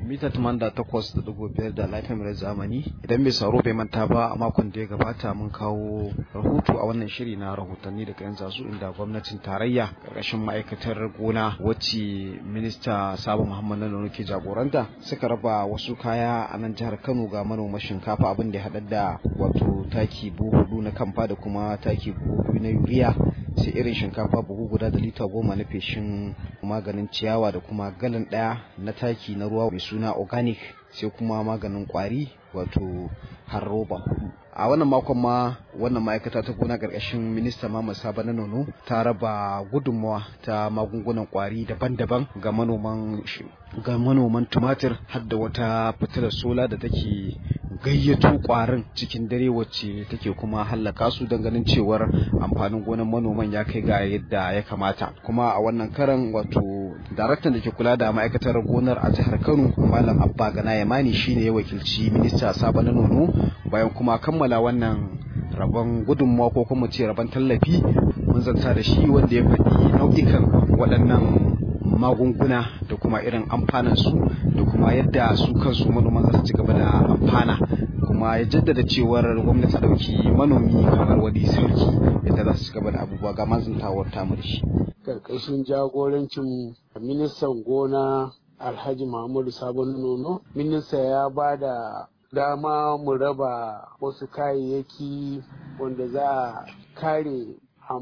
mita tumanda takwas da dubu biyar da lafiyar mai zamani idan mai sauro bai manta ba a makon da ya gabata mun kawo rahoto a wannan shiri na rahotanni daga yan zazu inda gwamnatin tarayya karkashin ma'aikatar gona wacce minista sabo muhammad nanono ke jagoranta suka raba wasu kaya a nan jihar kano ga manoma shinkafa abin da ya haɗar da wato taki buhu hudu na kamfa da kuma taki buhu biyu na yuriya sai irin shinkafa buhu guda da lita goma na feshin maganin ciyawa da kuma galan ɗaya na taki na ruwa mai suna organic sai kuma maganin kwari wato har roba hudu a wannan makon ma wannan ma'aikata ta gona ƙarƙashin minista mama saba na nono ta raba gudunmawa ta magungunan kwari daban-daban ga manoman ga manoman tumatir har da wata fitilar sola da take gayyato kwarin cikin dare wacce take kuma hallaka su don ganin cewar amfanin gonan manoman ya kai ga yadda ya kamata kuma a wannan karan wato daraktan da ke kula da ma'aikatar gonar a jihar kano malam abba gana yamani shine ya wakilci minista saba na nono bayan kuma kammala wannan rabon gudunmawa ko kuma ce rabon tallafi mun zanta da shi wanda ya faɗi nau'ikan waɗannan magunguna da kuma irin amfanan su da kuma yadda su kansu manoman za su ci gaba da amfana kuma ya jaddada cewar gwamnati ta dauki manomi kamar wani sarki yadda za su ci gaba da abubuwa ga mazantawar tamu da shi karkashin jagorancin ministan gona alhaji muhammadu sabon nono minista ya ba da dama mu raba wasu kayayyaki wanda za a kare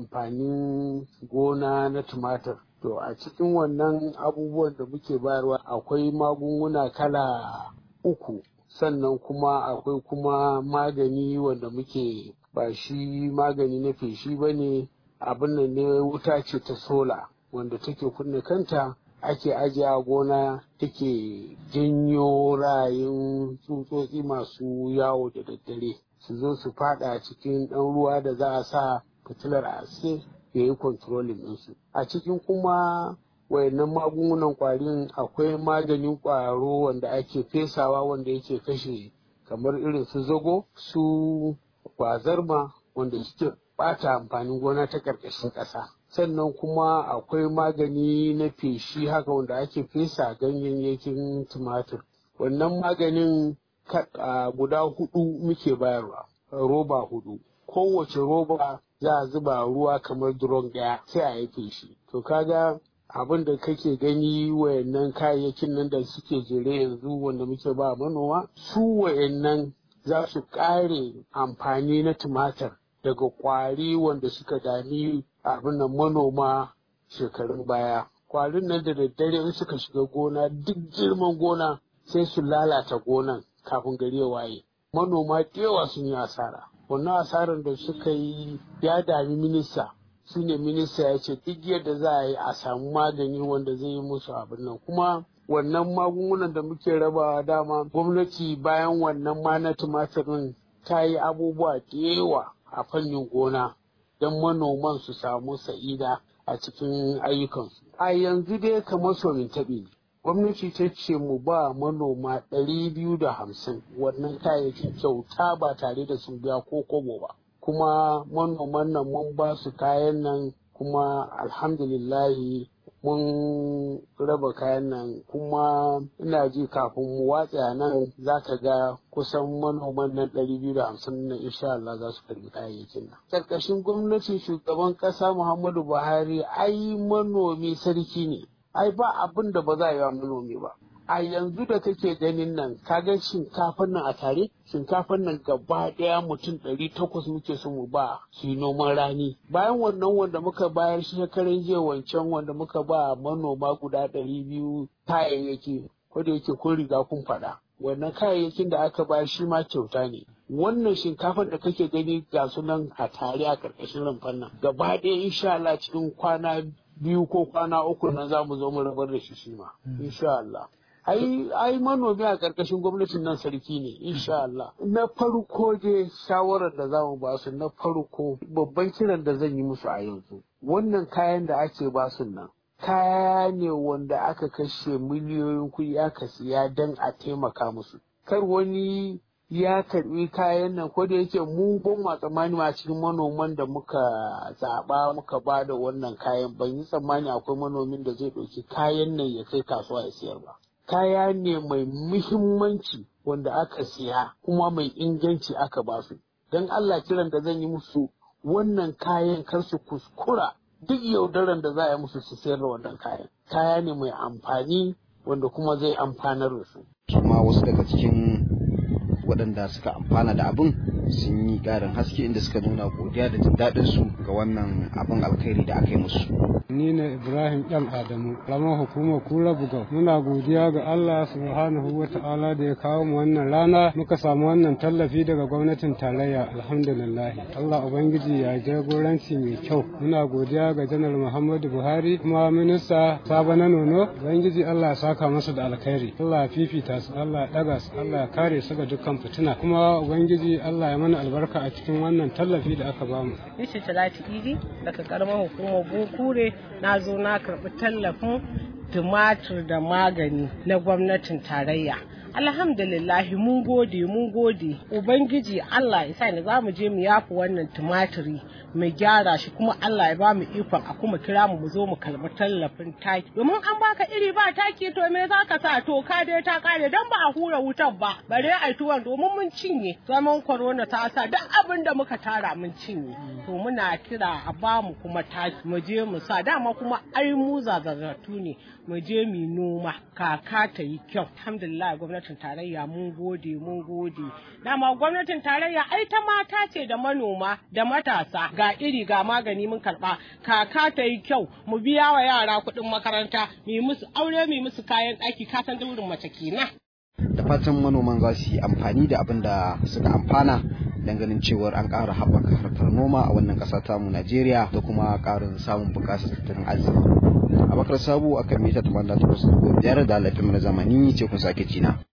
amfanin gona na tumatir To a cikin wannan abubuwan da muke bayarwa akwai magunguna kala uku sannan kuma akwai kuma magani wanda muke ba shi magani na feshi ba ne abin nan ne wuta ce ta sola wanda take kunna kanta ake ajiye a gona take janyo rayin tsutsotsi masu yawo da daddare su zo su fada cikin ɗan ruwa da za a sa fitilar a ya yi kontrolin ɗinsu. A cikin kuma wayannan magungunan ƙwarin akwai maganin ƙwaro wanda ake fesawa wanda yake kashe kamar irin su zago su kwazarma wanda suke ɓata amfanin gona ta ƙarƙashin ƙasa. Sannan kuma akwai magani na feshi haka wanda ake fesa ganyayyakin tumatir. Wannan maganin guda hudu muke bayarwa, roba hudu. Kowace roba za a zuba ruwa kamar duron ɗaya sai a yi feshi to kaga abin da kake gani wayannan kayayyakin nan da suke jere yanzu wanda muke ba manoma su wayannan za su ƙare amfani na tumatir daga ƙwari wanda suka dami abin nan manoma shekarun baya ƙwarin nan da daddare in suka shiga gona duk girman gona sai su lalata gonan kafin gari ya waye manoma da yawa sun yi asara wannan asarar da suka yi ya dami minista su ne minista ya ce duk yadda za a yi a samu magani wanda zai yi musu abin nan kuma wannan magungunan da muke rabawa dama gwamnati bayan wannan ma na tumatirin ta yi abubuwa da yawa a fannin gona don manoman su samu sa'ida a cikin ayyukansu a yanzu dai kamar somin taɓi ne gwamnati ta ce mu ba manoma ɗari biyu da hamsin wannan kayayyakin kyauta ba tare da sun biya ko kobo ba kuma manoman nan mun ba su kayan nan kuma alhamdulillahi mun raba kayan nan kuma ina ji kafin mu watsa nan za ka ga kusan manoman nan ɗari biyu da hamsin na insha Allah za su karbi kayayyakin nan. Karkashin gwamnatin shugaban ƙasa Muhammadu Buhari ai manomi sarki ne. ai ba abin da ba za a yi wa manomi ba a yanzu da kake ganin nan kaga shinkafan nan a tare shinkafan nan gaba daya mutum ɗari takwas muke so mu ba su yi noman rani bayan wannan wanda muka bayar shekaran jiya wancan wanda muka ba manoma guda ɗari biyu kayayyaki ko da yake kun riga kun faɗa wannan kayayyakin da aka bayar shi ma kyauta ne wannan shinkafar da kake gani ga sunan a tare a ƙarƙashin rumfan nan gaba ɗaya insha Allah cikin kwana biyu ko kwana uku nan za mu zo mu rabar da shi shi ma insha Allah ai ai manomi a ƙarƙashin gwamnatin nan sarki ne insha Allah na farko dai shawarar da za mu ba su na farko babban kiran da zan yi musu a yanzu wannan kayan da ake ba su nan kaya ne wanda aka kashe miliyoyin kuɗi aka siya don a taimaka musu kar wani ya karbi kayan nan ko da yake mu ban ma tsammani a cikin manoman da muka zaɓa muka ba da wannan kayan ban yi tsammani akwai manomin da zai ɗauki kayan nan ya kai kasuwa ya siyar ba kaya ne mai muhimmanci wanda aka siya kuma mai inganci aka ba su don Allah kiran da zan yi musu wannan kayan kar su kuskura duk yaudaran da za a yi musu su sayar da wannan kayan kaya ne mai amfani wanda kuma zai amfanar da su su ma wasu daga cikin waɗanda suka amfana da abin sun yi ƙarin haske inda suka nuna godiya da jin daɗin su ga wannan abin alkhairi da aka yi musu. Ni ne Ibrahim ɗan Adamu, ramar hukumar Kura Bugau. Muna godiya ga Allah subhanahu wa ta'ala da ya kawo mu wannan rana muka samu wannan tallafi daga gwamnatin tarayya alhamdulillah. Allah Ubangiji ya jagoranci mai kyau. Muna godiya ga Janar Muhammadu Buhari kuma minista Sabo na Nono. Ubangiji Allah ya saka masa da alkhairi. Allah ya fifita su, Allah ya ɗaga su, Allah ya kare su ga dukkan fitina. Kuma Ubangiji Allah ya mana albarka a cikin wannan tallafi da aka bamu. Nishi Talatu Idi daga karamar hukumar Bukure na zo na karɓi tallafin tumatur da magani na gwamnatin tarayya. alhamdulillah mun gode mun gode ubangiji Allah ya sa ni za mu je mu yafi wannan tumatiri mu gyara shi kuma Allah ya ba mu ikon a kuma kira mu mu zo mu kalbi tallafin taki domin an baka iri ba taki to me za ka sa to ka dai ta kare dan ba a hura wutar ba bare ai tuwon domin mun cinye zaman corona ta sa duk abin da muka tara mun cinye to muna kira a ba mu kuma taki mu je mu sa dama kuma ai mu zazaratu ne mu je mu noma kaka ta yi kyau alhamdulillah gwamnatin tarayya mun gode mun gode dama gwamnatin tarayya ai ta mata ce da manoma da matasa ga iri ga magani mun karba kaka ta yi kyau mu biya wa yara kuɗin makaranta mu musu aure mu musu kayan ɗaki ka san daurin mace kenan da fatan manoman za su yi amfani da abin da suka amfana dan ganin cewar an ƙara haɓaka harkar noma a wannan ƙasa tamu Najeriya da kuma ƙarin samun buƙatar tattalin arziki. Abakar Sabu akan mita 88.5 da laifin zamani ce kun sake cina.